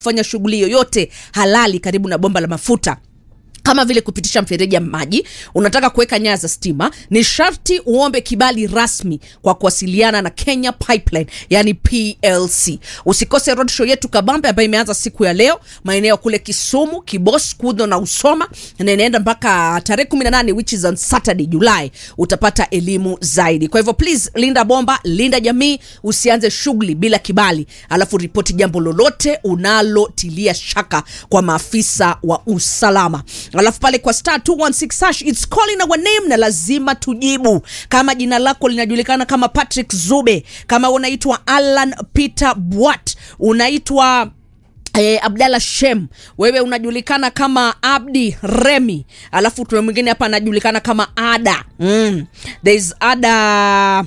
kufanya shughuli yoyote halali karibu na bomba la mafuta kama vile kupitisha mfereji ya maji unataka kuweka nyaya za stima ni sharti uombe kibali rasmi kwa kuwasiliana na kenya pipeline yani plc usikose roadshow yetu kabambe ambayo imeanza siku ya leo maeneo kule kisumu kibos kudho na usoma na inaenda mpaka tarehe 18 which is on saturday julai utapata elimu zaidi kwa hivyo please linda bomba linda jamii usianze shughuli bila kibali alafu ripoti jambo lolote unalotilia shaka kwa maafisa wa usalama alafu pale kwa star 216 hash it's calling our name na lazima tujibu kama jina lako linajulikana kama patrick zube kama unaitwa alan peter bwat unaitwa Eh, abdalla shem wewe unajulikana kama abdi remi alafu tuna mwingine hapa anajulikana kama ada mm. thereis ada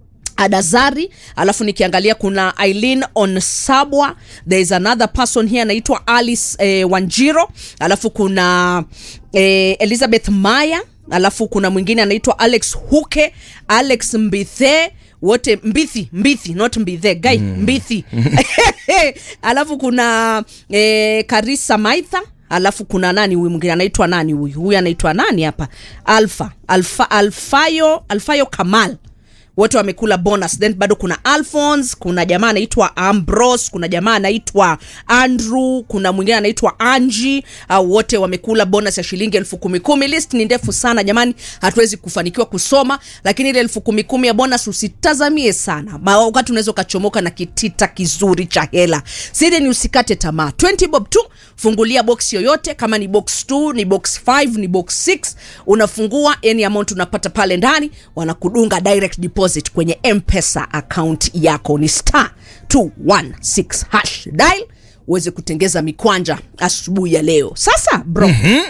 adazari alafu nikiangalia kuna eileen onsabwa there is another person here anaitwa alice eh, wanjiro alafu kuna eh, elizabeth maya alafu kuna mwingine anaitwa alex huke alex mbithe wote mbithi mbithi not mbithe gai mm. mbithi alafu kuna eh, karisa maitha alafu kuna nani huyu mwingine anaitwa nani huyu huyu anaitwa nani hapa alfa alfa alfayo alfayo kamal wote wamekula bonus then bado kuna alphons kuna jamaa anaitwa ambros kuna jamaa anaitwa andrew kuna mwingine anaitwa angi au wote wamekula bonus ya shilingi elfu kumi kumi list ni ndefu sana jamani hatuwezi kufanikiwa kusoma lakini ile elfu kumi kumi ya bonus usitazamie sana Ma- wakati unaweza ukachomoka na kitita kizuri cha hela siri ni usikate tamaa 20 bob tu fungulia box yoyote kama ni box 2 ni box 5 ni box 6 unafungua any amount unapata pale ndani wanakudunga direct deposit kwenye mpesa account yako ni star 216 hash dial uweze kutengeza mikwanja asubuhi ya leo sasa bro mm-hmm.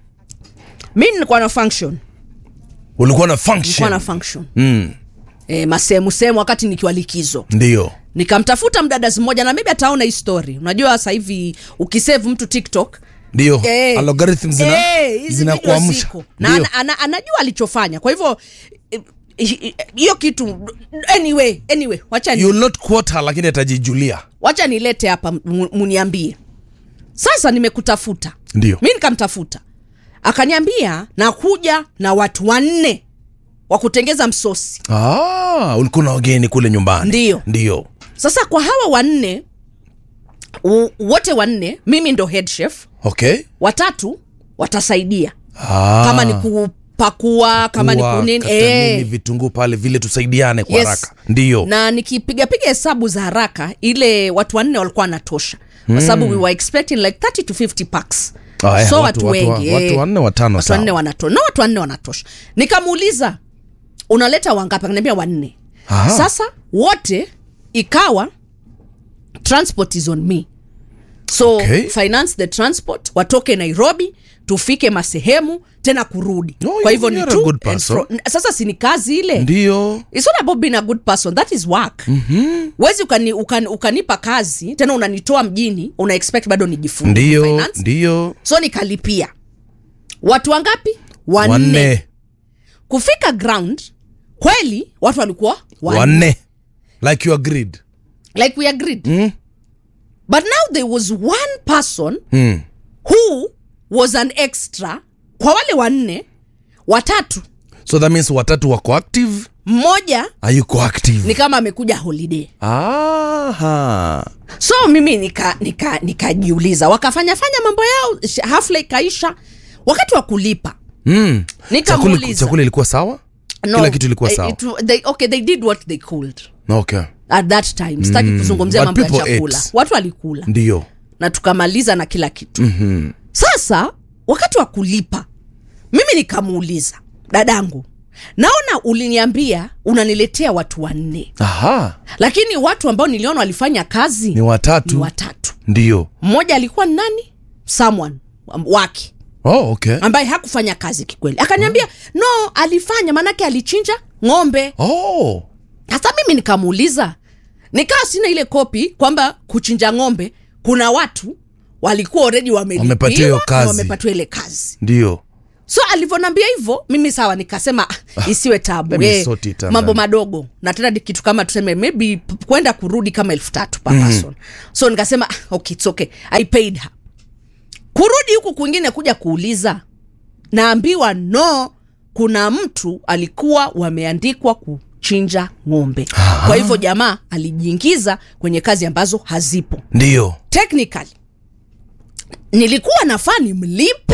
mi nilikuwa na function ulikuwa na nilikuwa function na function mm. e, masehemu sehemu wakati nikiwa likizo ndio nikamtafuta mdadazi mmoja na maybe ataona hii story unajua sasa hivi ukisave mtu tiktok ndio Eh, algorithm zina eh, hizi video zinakuamsha ziko. na Ndio. ana, ana, anajua alichofanya kwa hivyo eh, eh, hiyo kitu anyway anyway wacha ni, you will not quote her lakini atajijulia wacha nilete hapa mu- muniambie sasa nimekutafuta ndio mi nikamtafuta akaniambia nakuja na watu wanne wa kutengeza msosi ah, ulikuwa na wageni kule nyumbani Ndio. ndio sasa kwa hawa wanne u- wote wanne mimi ndo head chef okay watatu watasaidia ah, kama ni kupakua kama ni kuwa, kunini kata nini, eh. vitunguu pale vile tusaidiane kwa Yes. haraka ndio na nikipigapiga hesabu za haraka ile watu wanne walikuwa wanatosha kwa sababu we were expecting like 30 to 50 packs Ah, eh, so watu- watu, watu- wengi watu eh. wanne, watano, watu sawa. wanne wanatosha na watu wanne wanatosha nikamuuliza unaleta wangapi akaniambia wanne Aha. sasa wote ikawa transport is on me so Okay. finance the transport watoke nairobi tufike masehemu tena kurudi Oh, kwa hivyo you- ni you're a to good and person. fro- sasa si ni kazi ile ndio It's not about being a good person that is work mm-hmm. wezi ukani, ukani, ukanipa kazi tena unanitoa mjini una expect bado nijifunze ndio finance. ndio so nikalipia watu wangapi wanne, wanne kufika ground kweli watu walikuwa wanne. wanne like you agreed like we agreed mm? but now there was one person Mm. who was an extra kwa wale wanne watatu so that means watatu wako active mmoja ayuko active ni kama amekuja holiday Aha. so mimi nikajiuliza nika, nikajiuliza, wakafanya fanya mambo yao sh- hafla ikaisha wakati wa kulipa Mm. chakula, nikamuuliza chakula ilikuwa sawa kila kitu ilikuwa eh, sawa it- they, okay they did what they could okay at that time sitaki kuzungumzia But mambo ya people chakula ate. watu walikula ndio na tukamaliza na kila kitu mm-hmm. sasa wakati wa kulipa mimi nikamuuliza dadangu naona uliniambia unaniletea watu wanne aha lakini watu ambao niliona walifanya kazi ni watatu ni watatu ndio mmoja alikuwa ni nani someone um, wake oh, okay ambaye hakufanya kazi kikweli akaniambia no alifanya maanake alichinja ng'ombe oh. hasa mimi nikamuuliza nikawa sina ile kopi kwamba kuchinja ng'ombe kuna watu walikuwa already Wamepatiwa hiyo wamelipiwa na kazi. wamepatiwa ile kazi ndio so alivyonambia hivyo mimi sawa nikasema ah, isiwe tabu let me eh, sort it out, mambo man. madogo na tena ni kitu kama tuseme maybe p- kwenda kurudi kama elfu tatu per person so nikasema ah, okay, it's okay i paid her kurudi huku kwingine kuja kuuliza naambiwa no kuna mtu alikuwa wameandikwa kuchinja ng'ombe kwa hivyo jamaa alijiingiza kwenye kazi ambazo hazipo ndio technically nilikuwa nafaa nimlipe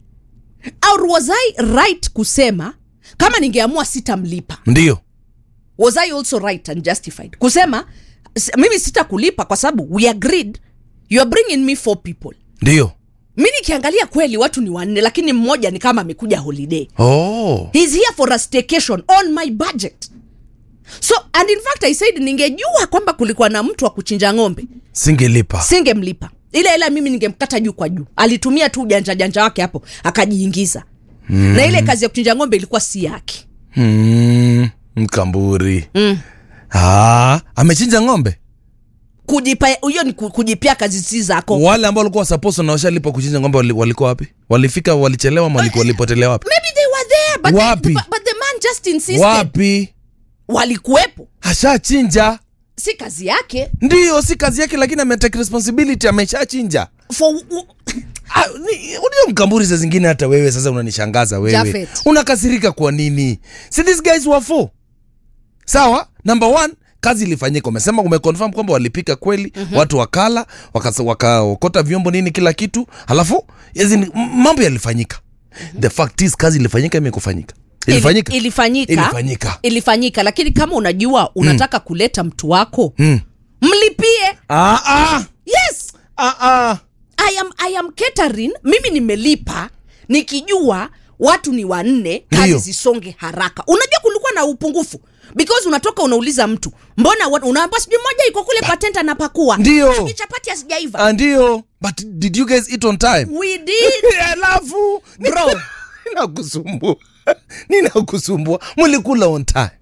au was i right kusema kama ningeamua sitamlipa ndio was i also right and justified kusema s- mimi sitakulipa kwa sababu we agreed you are bringing me four people ndio mi nikiangalia kweli watu ni wanne lakini mmoja ni kama amekuja holiday oh. He's here for a staycation on my budget so and in fact i said ningejua kwamba kulikuwa na mtu wa kuchinja ng'ombe singelipa singemlipa ile ila mimi ningemkata juu kwa juu alitumia tu ujanja janja wake hapo akajiingiza mm. na ile kazi ya kuchinja ng'ombe ilikuwa si yake mm, mkamburi mm. ah, amechinja ng'ombe kujipa hiyo ni ku- kujipia kazi si zako wale ambao walikuwa supposed na washalipa kuchinja ng'ombe wali- walikuwa wapi walifika walichelewa ama waliku- walipotelea wapi maybe they were there but, Wapi? but, but the man just insisted wapi walikuwepo ashachinja si kazi yake ndiyo si kazi yake lakini ametake responsibility ameshachinja for Ah, ni- unajua mkamburi saa zingine hata wewe sasa unanishangaza wewe Jafet. unakasirika kwa nini si these guys were four sawa number one kazi ilifanyika umesema umeconfirm kwamba walipika kweli mm-hmm. watu wakala wakasa- wakaokota vyombo nini kila kitu halafu as in, m- mambo yalifanyika mm-hmm. the fact is kazi ilifanyika imekufanyika ilifanyika Ili, ilifanyika Ilifanyika. ilifanyika lakini kama unajua unataka mm. kuleta mtu wako mm. mlipie ah, ah, yes ah, ah. I am, I am catering mimi nimelipa nikijua watu ni wanne kazi Ndiyo. zisonge haraka unajua kulikuwa na upungufu because unatoka unauliza mtu mbona wa- unaamba sijui moja iko kule patent anapakua Ndiyo. Sijui chapati asijaiva Ah, ndio but did you guys eat on time we did alafu bro ninakusumbua ninakusumbua mlikula on time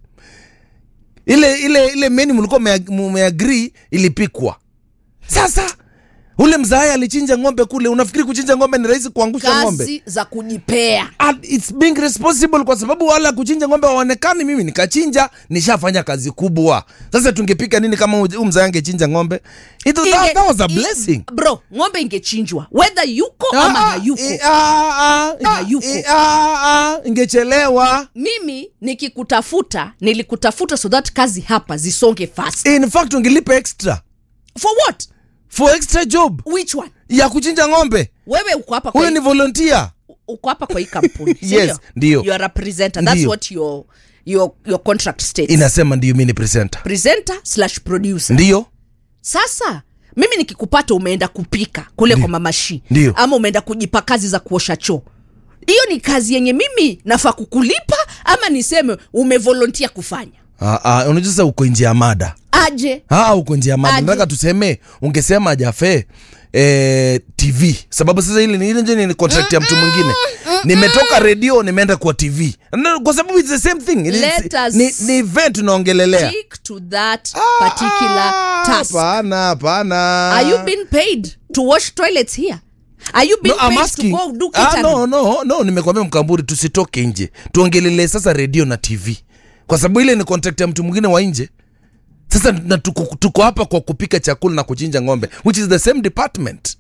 ile ile ile meni mlikuwa mmea- mmeagree ilipikwa sasa ule mzaaya alichinja ng'ombe kule unafikiri kuchinja ng'ombe ni rahisi kuangusha ng'ombe kazi za kujipea And it's being responsible kwa sababu wala kuchinja ng'ombe waonekani mimi nikachinja nishafanya kazi kubwa sasa tungepika nini kama huyu mzaaya angechinja ng'ombe It, that, Inge- that was a i- blessing bro ng'ombe ingechinjwa whether yuko ama Ah, hayuko eh, ah, ah, Ama hayuko. eh, ah, ah, ingechelewa mimi nikikutafuta nilikutafuta so that kazi hapa zisonge fast in fact ungelipa extra for what for extra job which one ya kuchinja ng'ombe wewe uko hapa kwa huyo ni volunteer uko hapa kwa hii kampuni si Yes, ndio. you are a presenter that's Ndio. what your your your contract states inasema ndio mi ni presenter presenter slash producer ndio sasa mimi nikikupata umeenda kupika kule kwa mamashi Ndio. ama umeenda kujipa kazi za kuosha choo hiyo ni kazi yenye mimi nafaa kukulipa ama niseme umevolontia kufanya Ah, ah, unajua sasa uko nje ya mada aje Ah, uko nje ya mada Aje. nataka tuseme ungesema jafe eh, tv sababu sasa ile ni ile nje ni contract ya mtu mwingine nimetoka redio nimeenda kwa tv No, kwa sababu it's the same thing It is- Let us- ni, ni event unaongelelea stick to that particular Ah, task hapana hapana are you being paid to wash toilets here are you being No, I'm paid asking. to go do Ah, catering no, no, no, nimekwambia mkamburi tusitoke nje tuongelele sasa redio na tv kwa sababu ile ni contract ya mtu mwingine wa nje sasa na tuko, tuko hapa kwa kupika chakula na kuchinja ng'ombe which is the same department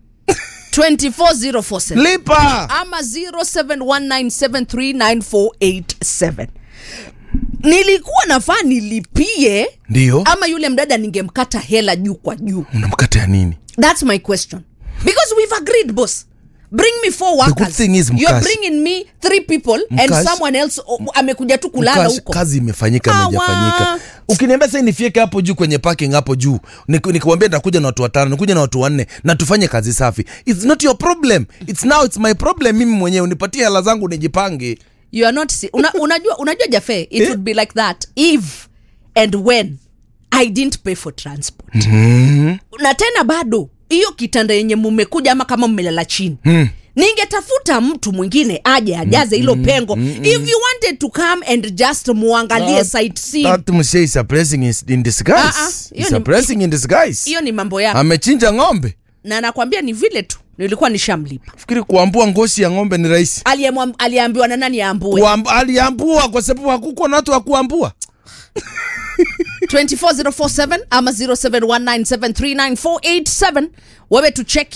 24047 lipa ama 0719739487 nilikuwa nafaa nilipie ndio ama yule mdada ningemkata hela juu kwa juu unamkata ya nini that's my question because we've agreed boss bring me four good workers thing is, you're Mkash. bringing me three people and Mkash. someone else o- amekuja tu kulala Kazi- huko kazi imefanyika Awa. imejafanyika ukiniambia sasa nifieke hapo juu kwenye parking hapo juu Niku- nikiwambia nitakuja na watu watano nikuja na watu wanne na tufanye kazi safi it's not your problem it's now it's my problem mimi mwenyewe unipatie hela zangu nijipange you are not si- una, unajua unajua jafe it would be like that if and when i didn't pay for transport na tena bado hiyo kitanda yenye mumekuja ama kama mmelala chini ningetafuta mtu mwingine aje ajaze hilo pengo if you wanted to come and just muangalie That- sightseeing That msee is a blessing is- in disguise. Ah, ah, hiyo It's a ni- blessing in disguise. hiyo ni mambo yako amechinja ng'ombe na nakwambia ni vile tu nilikuwa nishamlipa fikiri kuambua ngozi ya ng'ombe ni rahisi Aliyemwam- aliambiwa na nani aambue Kuamb- aliambua kwa sababu hakukuwa na watu wa kuambua 24047 ama 0719739487 wewe tucheki